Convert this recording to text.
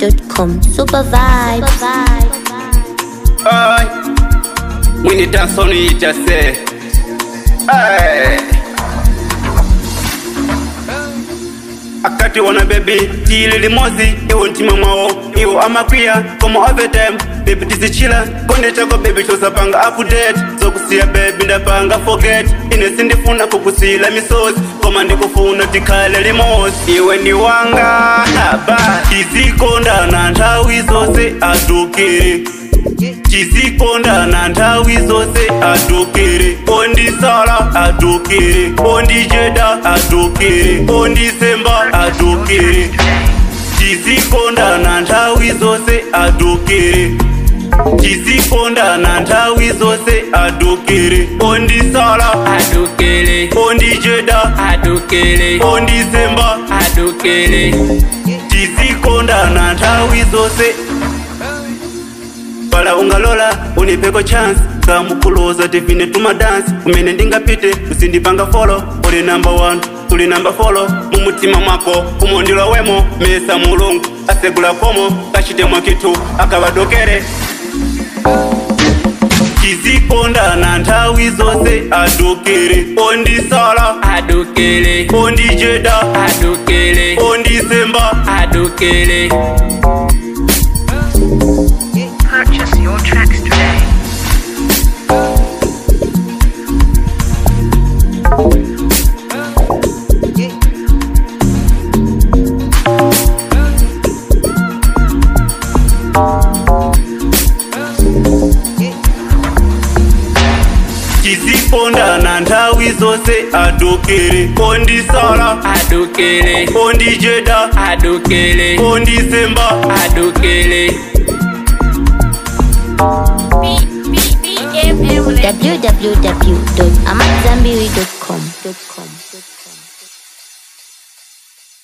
AmadZanbury.com. Super vibe. Ay, mwini dansoni itase Ay. akati wona bebi tili limozi iwo mtima mwawo iwo amakwiya koma overtime bebi tizichila konde chako bebi chosapanga update zokusiya bebi ndapanga forget ine sindifuna kukusila misozi koma ndikufuna tikhale limozi iwe ndi wanga aba tizikondana nthawi zonse adukire tizikondana nthawi zonse adukire ondisala adukire ondijeda adukire ondisemba adukire tizikondana nthawi zonse adukire tizikondana nthawi zonse adukire ondisala adukele ondijeda adukele ondisemba adukele tizikondana nthawi zonse pala ungalola unipeko chance kamukuloza tivine tumadansi kumene ndingapite usindipanga folo uli namba 1 tuli namba folo mumutima mwako umondilwa wemo mesa mulungu asegula komo kachite mwakitu akavadokere tizikondana nthawi zonse adokere ondisala adukele ondijeda adukele ondisemba adukele Purchase your tracks today. tizikondana nthawi zonse adokere ondisala adukele ondijeda adukele ondisemba adukele www.amadzanbury.com.